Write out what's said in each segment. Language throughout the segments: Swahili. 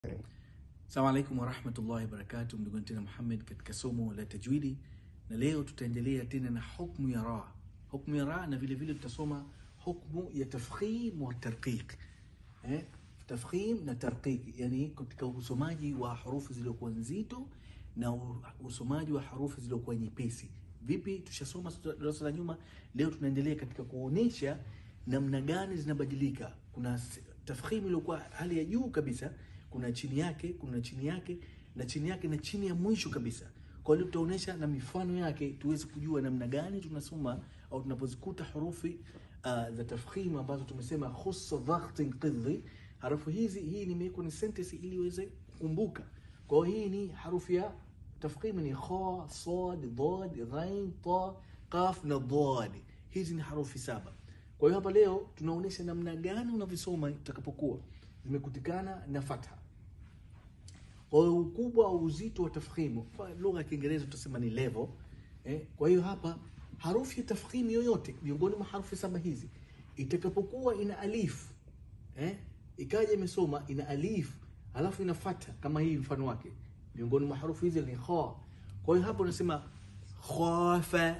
Assalamu alaikum warahmatullahi wabarakatuh, ndugu tena Muhammad katika somo la tajwidi, na leo tutaendelea tena na hukmu ya ra, hukmu ya ra, na vile vile tutasoma hukmu ya tafkhim wa tarqiq. Eh, tafkhim na tarqiq, yani katika usomaji wa harufu zilizokuwa nzito na usomaji wa harufu zilizokuwa nyepesi. Vipi? Tushasoma darasa la nyuma, leo tunaendelea katika kuonesha namna gani zinabadilika. Kuna tafkhim iliyokuwa hali ya juu kabisa kuna chini yake, kuna chini yake na chini yake na chini ya mwisho kabisa. Kwa hiyo tutaonesha na mifano yake tuweze kujua namna gani tunasoma au tunapozikuta hurufi uh, za tafkhim ambazo tumesema khussa dhaghtin qidhi. Harufu hizi hii nimeweka ni sentence ili uweze kukumbuka. Kwa hiyo hii ni harufu ya tafkhim ni kha, sad, dad, ghain, ta, qaf na dad. Hizi ni harufi saba. Kwa hiyo hapa leo tunaonesha namna gani unavisoma utakapokuwa zimekutikana na fatha. Kwa hiyo ukubwa au uzito wa tafkhimu, kwa lugha ya Kiingereza tutasema ni level. Eh, kwa hiyo hapa harufi ya tafkhimu yoyote miongoni mwa harufi saba hizi itakapokuwa ina alif eh, ikaja imesoma ina alif alafu ina fatha kama hii mfano wake, miongoni mwa harufi hizi ni kha. Kwa hiyo hapa unasema khafa,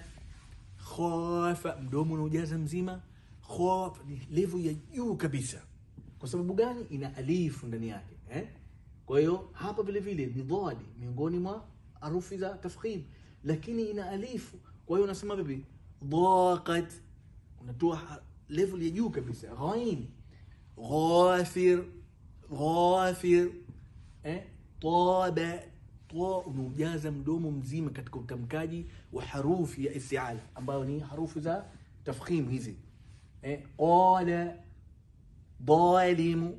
khafa, mdomo unaujaza mzima. Khafa ni level ya juu kabisa. Kwa sababu gani? Ina alifu ndani yake eh? Kwa hiyo hapa vile vile ni dhadi miongoni mwa harufi za tafkhim, lakini ina alifu. Kwa hiyo unasema vipi? Dhaqat, unatoa level ya juu kabisa. Ghain, ghafir, ghafir, eh? Taba, ta, unaujaza mdomo mzima katika utamkaji wa harufi ya istiala ambayo ni harufi za tafkhim hizi eh? Qala dhalimu.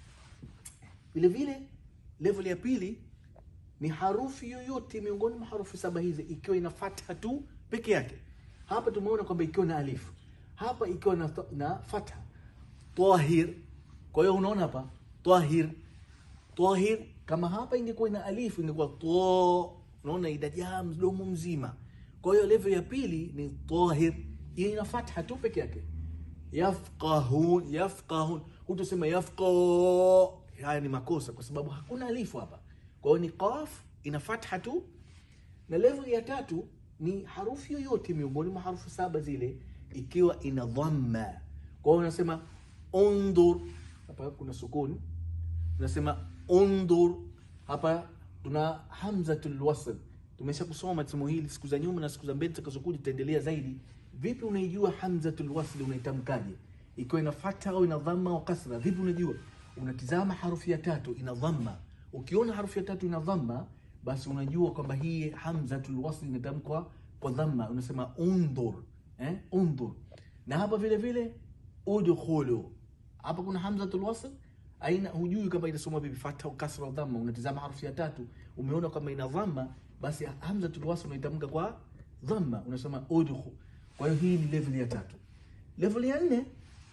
Vile vile level ya pili ni harufi yoyote miongoni mwa harufi saba hizi ikiwa ina fatha tu peke yake. Hapa tumeona kwamba ikiwa na alifu, hapa ikiwa na, na fatha. Tahir. Kwa hiyo unaona hapa tahir, tahir. Kama hapa ingekuwa ina alifu ingekuwa to, unaona idajaa mdomo mzima. Kwa hiyo level ya pili ni tahir, hiyo ina fatha tu peke yake. Yafqahun, yafqahun hutusema yafqa. Haya ni makosa kwa sababu hakuna alifu hapa. Kwa hiyo ni qaf ina fatha tu, na level ya tatu ni harufi yoyote miongoni mwa harufu saba zile ikiwa ina dhamma. Kwa hiyo unasema undur, hapa kuna sukun, unasema undur. Hapa tuna hamzatul wasl. Tumesha kusoma somo hili siku za nyuma na siku za mbele tutakazokuja tutaendelea zaidi. Vipi unaijua hamzatul wasl unaitamkaje? ikiwa ina fatha au ina dhamma au kasra, vipi unajua? Unatizama harufi ya tatu ina dhamma. Ukiona harufi ya tatu ina dhamma, basi unajua kwamba hii hamzatul wasl inatamkwa kwa dhamma, unasema undhur, eh, undhur. Na hapa vile vile udkhulu, hapa kuna hamzatul wasl aina, hujui kama inasoma vipi, fatha au kasra au dhamma. Unatizama harufi ya tatu, umeona kama ina dhamma, basi hamzatul wasl unaitamka kwa dhamma, unasema udkhulu. Kwa hiyo hii ni level ya tatu. Level ya nne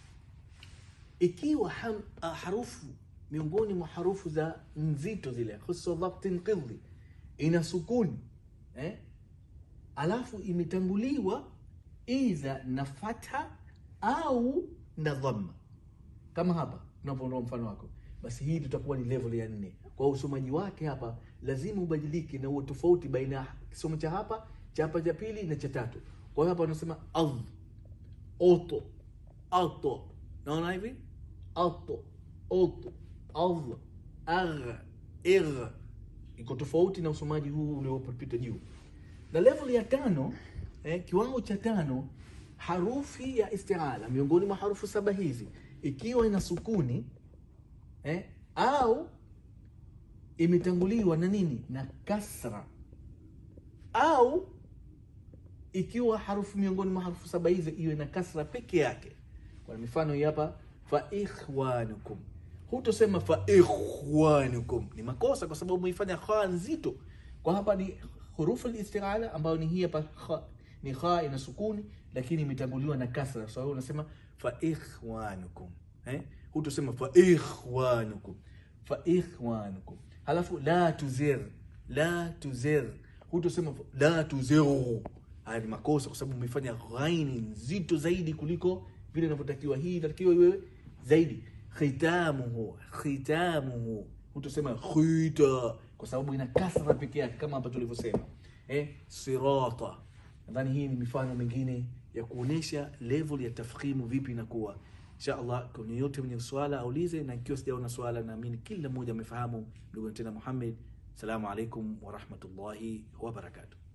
ikiwa ham, uh, harufu miongoni mwa harufu za nzito zile khussa dhabtin qidhi ina sukuni eh? alafu imetanguliwa idha na fatha au na dhamma, kama hapa tunavyoona mfano wako, basi hii tutakuwa ni level ya nne. Kwa usomaji wake hapa lazima ubadilike na uwe tofauti baina ya kisomo cha hapa cha hapa cha pili na cha tatu. Kwa hiyo hapa unasema adh oto ato, naona hivi ato oto adh agh igh, iko tofauti na usomaji huu uliopita juu. Na level ya tano eh, kiwango cha tano, harufi ya istiala miongoni mwa harufu saba hizi ikiwa ina sukuni eh, au imetanguliwa na nini na kasra au ikiwa harufu miongoni mwa harufu saba hizi iwe na kasra peke yake. Kwa mifano hii hapa, fa ikhwanukum, hutosema fa ikhwanukum, ni makosa kwa sababu umeifanya kha nzito. Kwa hapa ni hurufu al-isti'ala ambayo ni hii hapa kha, ni kha ina sukuni lakini imetanguliwa na kasra, so hiyo unasema fa ikhwanukum eh, hutosema fa ikhwanukum, fa ikhwanukum. Halafu la tuzir, la tuzir, hutosema la tuziru haya ni makosa kwa sababu umefanya ghaini nzito zaidi kuliko vile inavyotakiwa. Hii inatakiwa iwe zaidi. Khitamuhu, khitamuhu, hutasema khita kwa sababu ina kasra peke yake kama hapa tulivyosema eh, sirata. Nadhani hii ni mifano mingine ya kuonesha level ya tafkhimu vipi inakuwa. Insha Allah, kwa yote mwenye swala aulize, na ikiwa sijaona swala, naamini kila mmoja amefahamu. Ndugu tena Muhammad, salamu alaikum wa rahmatullahi wa barakatuh.